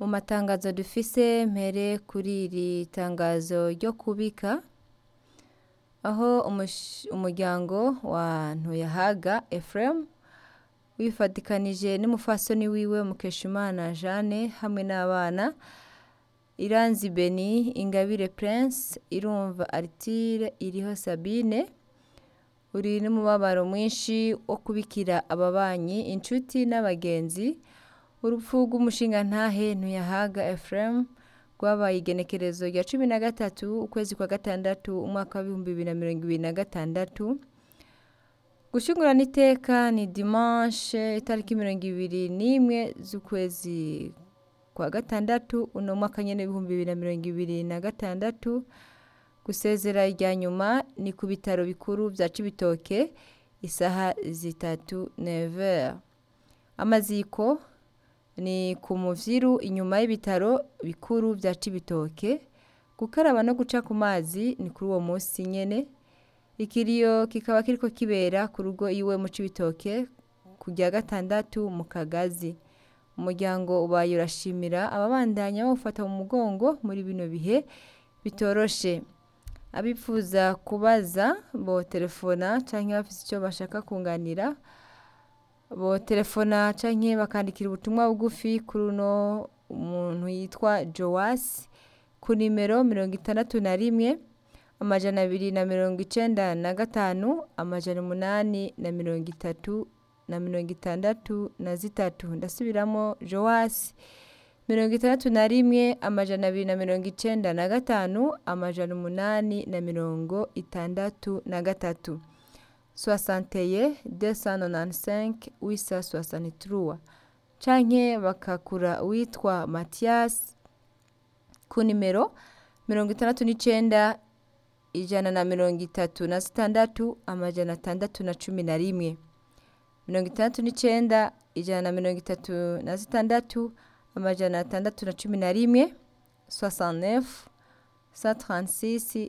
mu matangazo dufise mpere kuri iri tangazo ryo kubika aho umush- umuryango wa ntuyahaga Ephraim wifadikanije n'umufasoni wiwe Mukeshimana Jeanne hamwe n'abana Iranzi Beni Ingabire Prince Irumva Artire Iriho Sabine uri n'umubabaro mwinshi wo kubikira ababanyi inshuti n'abagenzi urupfu rw'umushingantahe ntuyahaga Ephraim rwabaye igenekerezo rya cumi na gatatu ukwezi kwa gatandatu umwaka w'ibihumbi bibiri na mirongo ibiri na gatandatu gushingurana iteka ni dimanche itariki mirongo ibiri n'imwe z'ukwezi kwa gatandatu uno mwaka nyene w'ibihumbi bibiri na mirongo ibiri na gatandatu gusezera rya nyuma ni ku bitaro bikuru vya cibitoke isaha zitatu never amaziko ni ku muvyiru inyuma y'ibitaro bikuru vya cibitoke gukaraba no guca ku mazi ni kuri uwo munsi nyene ikiriyo kikaba kiriko kibera ku rugo iwe mu cibitoke ku rya gatandatu mu kagazi umuryango ubaye urashimira ababandanya bawufata mu mugongo muri bino bihe bitoroshe abifuza kubaza bo telefona canke bafise icyo bashaka kunganira bo telefona canke bakandikira ubutumwa bugufi kuri uno umuntu yitwa Joas ku nimero mirongo itandatu na rimwe amajana abiri na mirongo icenda na gatanu amajana umunani na mirongo itatu na mirongo itandatu na zitatu ndasubiramo Joas mirongo itandatu na rimwe amajana abiri na mirongo icenda na gatanu amajana umunani na mirongo itandatu na gatatu soixanteye deux cent nonante-cinq huit cent soixante-trois canke bakakura uwitwa Mathias ku nimero mirongo itandatu n'icenda ijana na mirongo itatu na zitandatu amajana atandatu na cumi na rimwe mirongo itandatu n'icenda ijana na mirongo itatu na zitandatu amajana atandatu na cumi na rimwe 69 136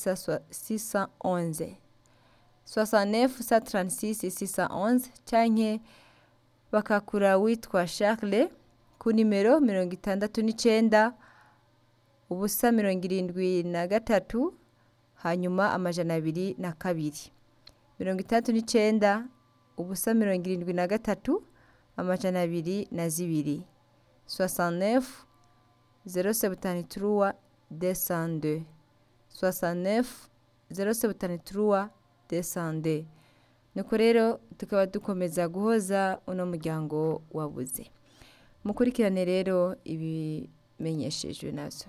611 69 136 611 canke bakakura witwa Charles ku nimero mirongo itandatu n'icenda ubusa mirongo irindwi na gatatu hanyuma amajana abiri na kabiri mirongo itandatu n'icenda ubusa mirongo irindwi na gatatu amajana abiri na zibiri 69 073 202 69 073 202 nuko rero tukaba dukomeza guhoza uno muryango wabuze mukurikirane rero ibimenyeshejwe navyo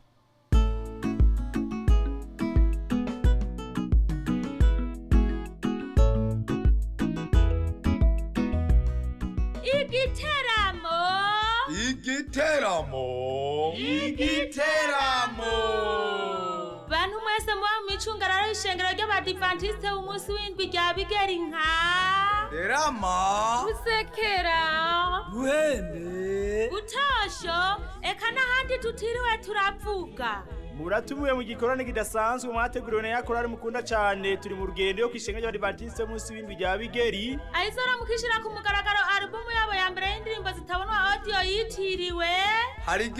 igiteramo igiteramo igiteramo bantu mwese muba mu micungararo y'ishengero ry'abadivantisite umunsi w'indwi rya bigeri nka rama gusekera ruhende gutosho eka n'ahandi tutiriwe turavuga muratumiwe mu gikorane kidasanzwe mwateguriwe na yakorari mukunda cyane turi mu rugendo yo kwishenga ry'abadivantisite munsi w'indwi rya bigeri ayizora mukishira ku mugaragaro alubumu yabo ya mbere y'indirimbo zitabonwa audio yitiriwe hari